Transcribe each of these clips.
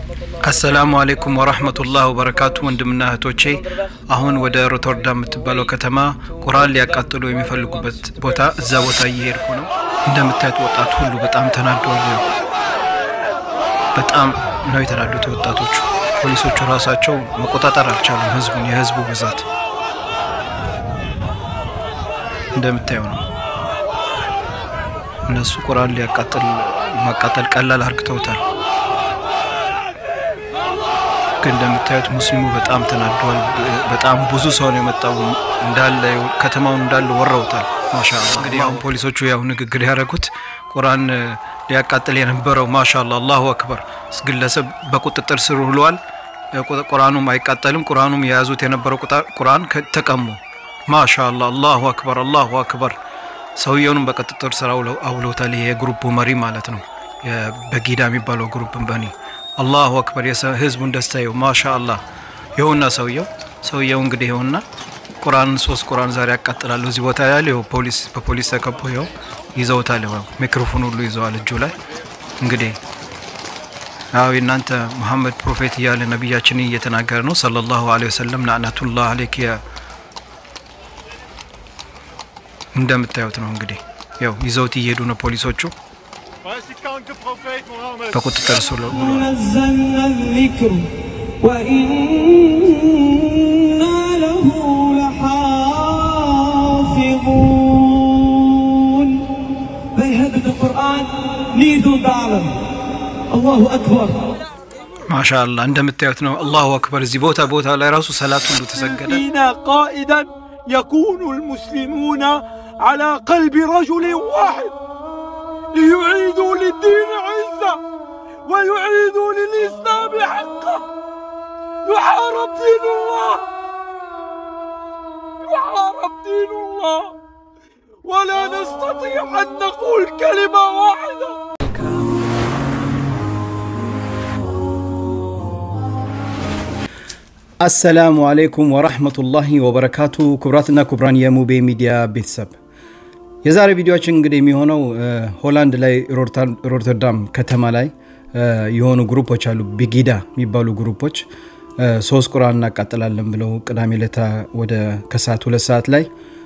አሰላሙ አሌይኩም ወራህመቱላህ ወበረካቱ ወንድምና እህቶቼ አሁን ወደ ሮተርዳም የምትባለው ከተማ ቁርአን ሊያቃጥሉ የሚፈልጉበት ቦታ እዛ ቦታ እየሄድኩ ነው እንደምታዩት ወጣቱ ሁሉ በጣም ተናዷል በጣም ነው የተናዱት ወጣቶቹ ፖሊሶቹ ራሳቸው መቆጣጠር አልቻሉም ህዝቡን የህዝቡ ብዛት እንደምታየው ነው እነሱ ቁርአን ሊያቃጥል ማቃጠል ቀላል አርግተውታል ግን እንደምታዩት ሙስሊሙ በጣም ተናዷል በጣም ብዙ ሰው ነው የመጣው እንዳለ ከተማውን እንዳለ ወረውታል ማሻአላ እንግዲህ አሁን ፖሊሶቹ ያው ንግግር ያደረጉት ቁርአን ሊያቃጥል የነበረው ማሻአላ አላሁ አክበር ግለሰብ በቁጥጥር ስር ውሏል ቁርአኑም አይቃጠልም ቁርአኑም የያዙት የነበረው ቁርአን ተቀሙ ማሻአላ አላሁ አክበር አላሁ አክበር ሰውየውንም በቁጥጥር ስር አውለውታል ይሄ የግሩፑ መሪ ማለት ነው በጊዳ የሚባለው ግሩፕ በኒ አላሁ አክበር ህዝቡን ደስታ ይው ማሻ አላህ ይኸውና ሰውየው ሰውየው እንግዲህ ይኸውና ቁርአን ሶስት ቁርአን ዛሬ ያቃጥላሉ እዚህ ቦታ ያለ ይኸው ፖሊስ በፖሊስ ተከቦ ይኸው ይዘውታል ይኸው ሚክሮፎን ሁሉ ይዘዋል እጁ ላይ እንግዲህ አዎ እናንተ መሐመድ ፕሮፌት እያለ ነቢያችን እየተናገረ ነው ሰለላሁ ዐለይሂ ወሰለም ናዕናቱላህ አለይክ እንደምታዩት ነው እንግዲህ ያው ይዘውት እየሄዱ ነው ፖሊሶቹ በቁጥጥር ስር نزلنا الذكر وإنا له لحافظون They heard the Quran, neither darling. Allahu Akbar. ማሻአላ እንደምታዩት ነው አላሁ አክበር እዚህ ቦታ ቦታ ላይ ራሱ ሰላት ሁሉ ተሰገደ فينا قائدا يكون المسلمون على قلب رجل واحد ليعيدوا للدين عزة ويعيدوا للإسلام حقه يحارب دين الله يحارب دين الله ولا نستطيع أن نقول كلمة واحدة አሰላሙ አሌይኩም ወራህመቱላሂ ወበረካቱ ክቡራትና ክቡራን የሙቤ ሚዲያ ቤተሰብ የዛሬ ቪዲዮችን እንግዲህ የሚሆነው ሆላንድ ላይ ሮተርዳም ከተማ ላይ የሆኑ ግሩፖች አሉ ቢጊዳ የሚባሉ ግሩፖች ሶስት ቁርአን እናቃጥላለን ብለው ቅዳሜ ለታ ወደ ከሰዓት ሁለት ሰዓት ላይ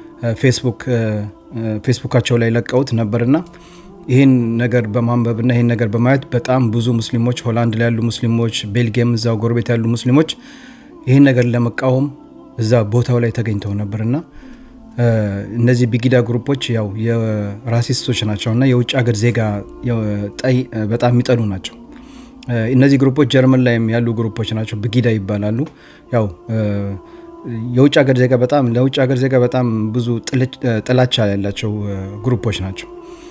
ፌስቡካቸው ላይ ለቀውት ነበርና ይህን ነገር በማንበብና ይህን ነገር በማየት በጣም ብዙ ሙስሊሞች ሆላንድ ላይ ያሉ ሙስሊሞች ቤልጊየም እዛው ጎረቤት ያሉ ሙስሊሞች ይህን ነገር ለመቃወም እዛ ቦታው ላይ ተገኝተው ነበርና እነዚህ ቢጊዳ ግሩፖች ያው የራሲስቶች ናቸው እና የውጭ ሀገር ዜጋ ጠይ በጣም የሚጠሉ ናቸው እነዚህ ግሩፖች ጀርመን ላይም ያሉ ግሩፖች ናቸው ብጊዳ ይባላሉ ያው የውጭ ሀገር ዜጋ በጣም ለውጭ ሀገር ዜጋ በጣም ብዙ ጥላቻ ያላቸው ግሩፖች ናቸው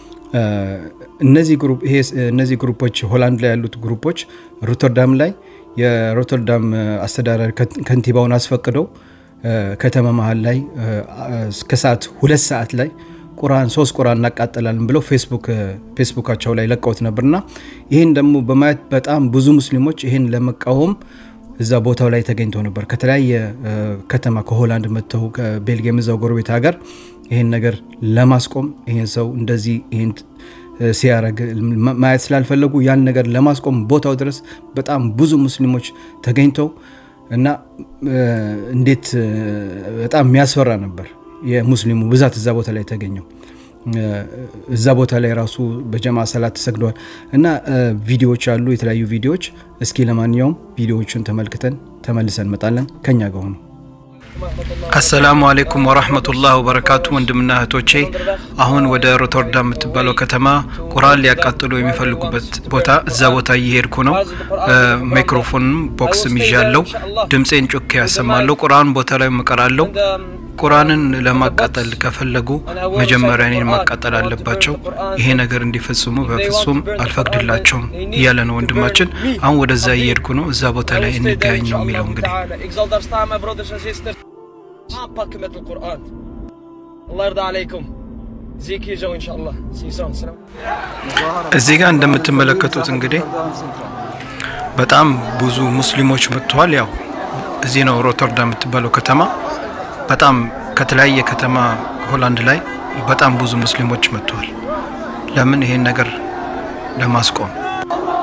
እነዚህ ግሩፖች ሆላንድ ላይ ያሉት ግሩፖች ሮተርዳም ላይ የሮተርዳም አስተዳደር ከንቲባውን አስፈቅደው ከተማ መሀል ላይ እስከ ሰዓት ሁለት ሰዓት ላይ ቁርአን ሶስት ቁርአን እናቃጠላለን ብለው ፌስቡካቸው ላይ ለቀውት ነበርና ይህን ደግሞ በማየት በጣም ብዙ ሙስሊሞች ይህን ለመቃወም እዛ ቦታው ላይ ተገኝተው ነበር ከተለያየ ከተማ ከሆላንድ መጥተው ከቤልጅየም እዛው ጎረቤት ሀገር ይህን ነገር ለማስቆም ይህን ሰው እንደዚህ ይህን ሲያረግ ማየት ስላልፈለጉ ያን ነገር ለማስቆም ቦታው ድረስ በጣም ብዙ ሙስሊሞች ተገኝተው እና እንዴት በጣም የሚያስፈራ ነበር የሙስሊሙ ብዛት እዛ ቦታ ላይ ተገኘው እዛ ቦታ ላይ ራሱ በጀማ ሰላት ተሰግደዋል እና ቪዲዮዎች አሉ የተለያዩ ቪዲዮዎች እስኪ ለማንኛውም ቪዲዮዎቹን ተመልክተን ተመልሰን እንመጣለን ከኛ ጋር ሆኑ አሰላሙ አሌይኩም ወራህመቱላህ ወበረካቱ ወንድምና እህቶቼ አሁን ወደ ሮተርዳም የምትባለው ከተማ ቁርአን ሊያቃጥሉ የሚፈልጉበት ቦታ እዛ ቦታ እየሄድኩ ነው ማይክሮፎንም ቦክስም ይዣለው ድምፄን ጮኬ ያሰማለሁ ቁርአን ቦታ ላይ ምቀራለው ቁርአንን ለማቃጠል ከፈለጉ መጀመሪያ እኔን ማቃጠል አለባቸው ይሄ ነገር እንዲፈጽሙ በፍጹም አልፈቅድላቸውም እያለ ነው ወንድማችን አሁን ወደዛ እየሄድኩ ነው እዛ ቦታ ላይ እንገናኝ ነው የሚለው እንግዲህ Ik zal daar staan, mijn brothers en sisters. Aanpakken met de Koran. Allah yarda alaykum. zie ik hier zo, inshallah. Zie je zo. Salam. እዚህ ጋር እንደምትመለከቱት እንግዲህ በጣም ብዙ ሙስሊሞች መጥተዋል። ያው እዚህ ነው ሮተርዳም የምትባለው ከተማ። በጣም ከተለያየ ከተማ ሆላንድ ላይ በጣም ብዙ ሙስሊሞች መጥተዋል። ለምን ይሄን ነገር ለማስቆም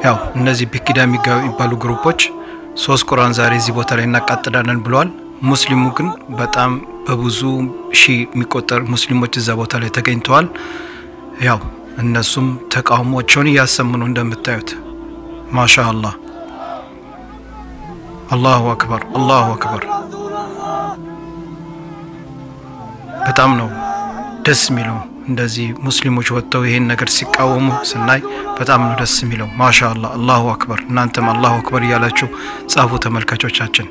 ያው እነዚህ ቢኪዳ የሚባሉ ግሩፖች ሶስት ቁርአን ዛሬ እዚህ ቦታ ላይ እናቃጥላለን ብለዋል። ሙስሊሙ ግን በጣም በብዙ ሺህ የሚቆጠር ሙስሊሞች እዛ ቦታ ላይ ተገኝተዋል። ያው እነሱም ተቃውሞቸውን እያሰሙ ነው እንደምታዩት። ማሻ አላህ አላሁ አክበር አላሁ አክበር። በጣም ነው ደስ የሚለው እንደዚህ ሙስሊሞች ወጥተው ይሄን ነገር ሲቃወሙ ስናይ በጣም ነው ደስ የሚለው። ማሻ አላህ አላሁ አክበር። እናንተም አላሁ አክበር እያላችሁ ጻፉ ተመልካቾቻችን።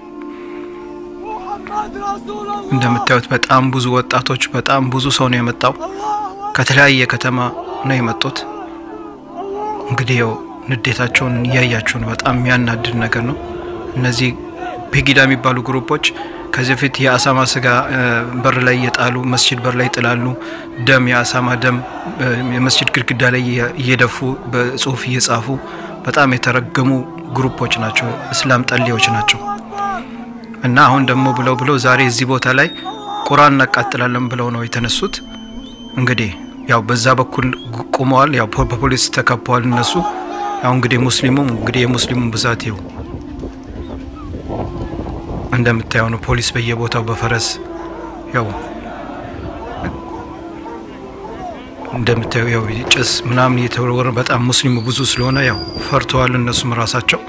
እንደምታዩት በጣም ብዙ ወጣቶች፣ በጣም ብዙ ሰው ነው የመጣው። ከተለያየ ከተማ ነው የመጡት። እንግዲህ ያው ንዴታቸውን እያያችሁ ነው። በጣም የሚያናድድ ነገር ነው። እነዚህ ቢጊዳ የሚባሉ ግሩፖች ከዚህ በፊት የአሳማ ስጋ በር ላይ እየጣሉ መስጅድ በር ላይ ይጥላሉ። ደም የአሳማ ደም የመስጅድ ግድግዳ ላይ እየደፉ በጽሁፍ እየጻፉ በጣም የተረገሙ ግሩፖች ናቸው። እስላም ጠሌዎች ናቸው። እና አሁን ደግሞ ብለው ብለው ዛሬ እዚህ ቦታ ላይ ቁርአን እናቃጥላለን ብለው ነው የተነሱት። እንግዲህ ያው በዛ በኩል ቁመዋል። ያው በፖሊስ ተከበዋል እነሱ። ያው እንግዲህ ሙስሊሙ እንግዲህ የሙስሊሙን ብዛት ይው እንደምታየው ነው። ፖሊስ በየቦታው በፈረስ ያው እንደምታየው ያው ጭስ ምናምን እየተወረወረ በጣም ሙስሊሙ ብዙ ስለሆነ ያው ፈርተዋል እነሱም ራሳቸው።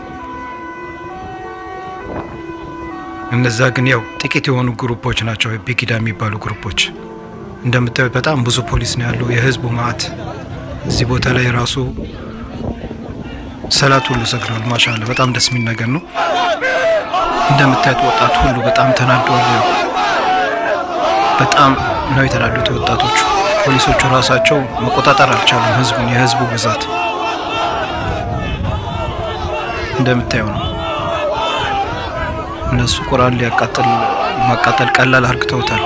እነዛ ግን ያው ጥቂት የሆኑ ግሩፖች ናቸው፣ ቢጊዳ የሚባሉ ግሩፖች። እንደምታዩት በጣም ብዙ ፖሊስ ነው ያለው፣ የህዝቡ ማዕት እዚህ ቦታ ላይ ራሱ ሰላት ሁሉ ሰግረዋል። ማሻአላ በጣም ደስ የሚል ነገር ነው። እንደምታዩት ወጣቱ ሁሉ በጣም ተናደዋል። ያው በጣም ነው የተናዱት ወጣቶቹ። ፖሊሶቹ ራሳቸው መቆጣጠር አልቻሉም ህዝቡን፣ የህዝቡ ብዛት እንደምታየው ነው። እነሱ ቁርአን ሊያቃጥል ማቃጠል ቀላል አርግተውታል።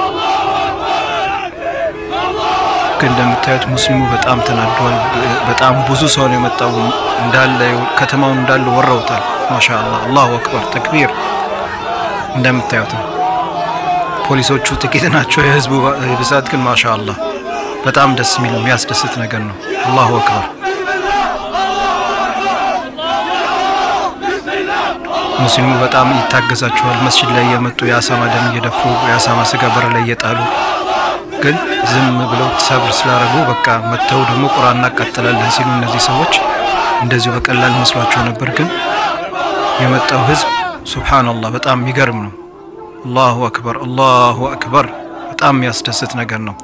ግን እንደምታዩት ሙስሊሙ በጣም ተናዷል። በጣም ብዙ ሰው ነው የመጣው። እንዳለ ከተማውን እንዳለ ወረውታል። ማሻአላ አላሁ አክበር ተክቢር። እንደምታዩት ነው። ፖሊሶቹ ጥቂት ናቸው፣ የህዝቡ ብዛት ግን ማሻአላ በጣም ደስ የሚል የሚያስደስት ነገር ነው። አላሁ አክበር ሙስሊሙ በጣም ይታገዛቸዋል። መስጂድ ላይ የመጡ የአሳማ ደም እየደፉ የአሳማ ስጋ በር ላይ እየጣሉ ግን ዝም ብለው ሰብር ስላደረጉ በቃ መጥተው ደግሞ ቁርአን እናቃጥላለን ሲሉ እነዚህ ሰዎች እንደዚሁ በቀላል መስሏቸው ነበር። ግን የመጣው ህዝብ ሱብሓነላህ በጣም የሚገርም ነው። አላሁ አክበር አላሁ አክበር በጣም የሚያስደስት ነገር ነው።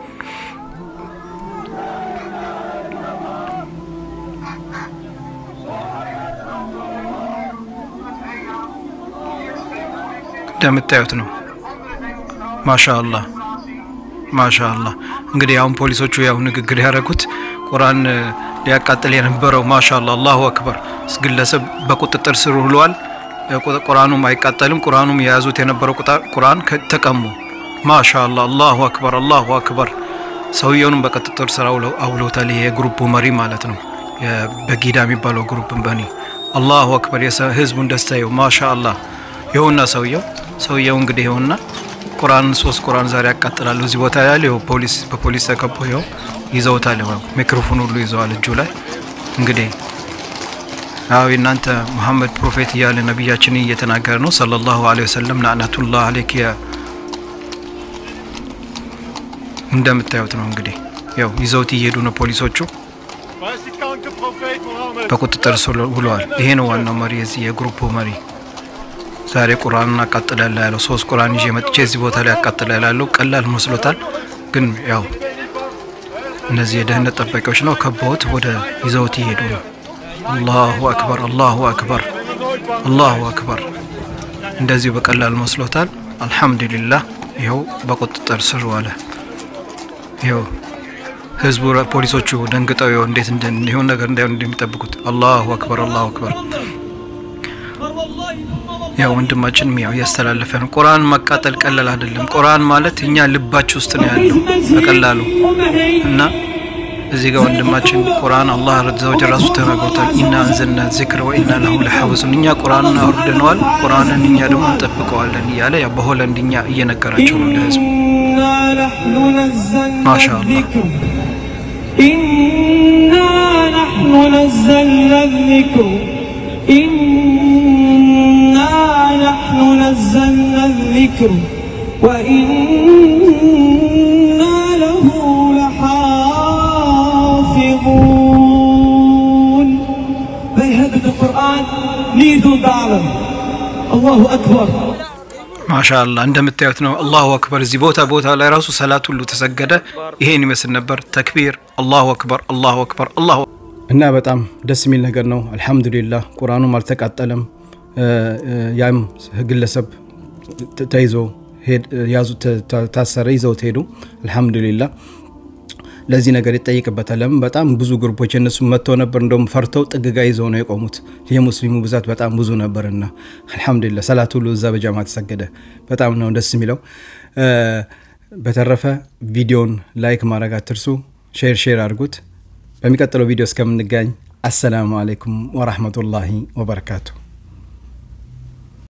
እንደምታዩት ነው። ማሻአላህ ማሻአላህ። እንግዲህ አሁን ፖሊሶቹ ያው ንግግር ያደረጉት ቁርአን ሊያቃጥል የነበረው ማሻአላህ አላሁ አክበር ግለሰብ በቁጥጥር ስር ውሏል። ቁርአኑም አይቃጠልም። ቁርአኑም የያዙት የነበረው ቁርአን ተቀሙ። ማሻአላህ አላሁ አክበር አላሁ አክበር። ሰውየውንም በቁጥጥር ስር አውለውታል። ይሄ የግሩፑ መሪ ማለት ነው፣ በጊዳ የሚባለው ግሩፕ በኒ አላሁ አክበር። ህዝቡን ደስታ ይው ማሻአላህ ይኸውና ሰውየው ሰውየው እንግዲህ ይኸውና ቁርአን ሶስት ቁርአን ዛሬ ያቃጥላሉ እዚህ ቦታ ያለ ይኸው ፖሊስ በፖሊስ ተከቦ ይኸው ይዘውታል። ይኸው ሚክሮፎን ሁሉ ይዘዋል እጁ ላይ እንግዲህ አዎ የእናንተ ሙሐመድ ፕሮፌት እያለ ነቢያችንን እየተናገረ ነው ሰለላሁ ዐለይሂ ወሰለም ናዕነቱላህ አለይክ እንደምታዩት ነው እንግዲህ ያው ይዘውት እየሄዱ ነው ፖሊሶቹ በቁጥጥር ስር ውለዋል። ይሄ ነው ዋናው መሪ የዚህ የግሩፑ መሪ ዛሬ ቁርአን እናቃጥላለ ያለው ሶስት ቁርአን ይዤ መጥቼ እዚህ ቦታ ላይ ያቃጥላል ያለው ቀላል መስሎታል። ግን ያው እነዚህ የደህንነት ጠባቂዎች ነው ከበውት ወደ ይዘውት ይሄዱ ነው። አላሁ አክበር አላሁ አክበር አላሁ አክበር። እንደዚሁ በቀላል መስሎታል። አልሐምዱሊላህ ይኸው በቁጥጥር ስር ዋለ። ይኸው ህዝቡ ፖሊሶቹ ደንግጠው ይኸው እንዴት ይሆን ነገር እንዳይሆን እንደሚጠብቁት አላሁ አክበር አላሁ አክበር ያው ወንድማችንም ያው እያስተላለፈ ነው። ቁርአን ማቃጠል ቀላል አይደለም። ቁርአን ማለት እኛ ልባችሁ ውስጥ ነው ያለው በቀላሉ እና እዚህ ጋር ወንድማችን ቁርአን አላህ ረዘወጀ ራሱ ተናግሮታል። ኢና አንዘልና ዚክረ ወኢና ለሁ ለሐፊዙን እኛ ቁርአንን አውርደነዋል፣ ቁርአንን እኛ ደግሞ እንጠብቀዋለን እያለ ያው በሆለንድኛ እየነገራቸው ነው ለህዝቡ። ማሻአላህ إنا نحن نزلنا الذكر إنا نحن نزلنا الذكر وإنا له لحافظون They heard the Quran, neither darling. Allahu Akbar. ማሻአላ እንደምታዩት ነው። አላሁ አክበር። እዚህ ቦታ ቦታ ላይ ራሱ ሰላት ሁሉ ተሰገደ። ይሄን ይመስል ነበር። ተክቢር፣ አላሁ አክበር፣ አላሁ አክበር፣ አላሁ እና በጣም ደስ የሚል ነገር ነው። አልሐምዱሊላህ ቁርአኑም አልተቃጠለም። ያም ግለሰብ ተይዞ ያዙ፣ ታሰረ፣ ይዘውት ሄዱ። አልሐምዱሊላህ ለዚህ ነገር ይጠይቅበታል። ለምን በጣም ብዙ ግሩፖች እነሱ መጥተው ነበር። እንደውም ፈርተው ጥግጋ ይዘው ነው የቆሙት። የሙስሊሙ ብዛት በጣም ብዙ ነበርና አልሐምዱሊላህ ሰላት ሁሉ እዛ በጃማ ተሰገደ። በጣም ነው ደስ የሚለው። በተረፈ ቪዲዮን ላይክ ማድረግ አትርሱ፣ ሼር ሼር አድርጉት። በሚቀጥለው ቪዲዮ እስከምንገኝ አሰላሙ አሌይኩም ወራህመቱላሂ ወበረካቱ።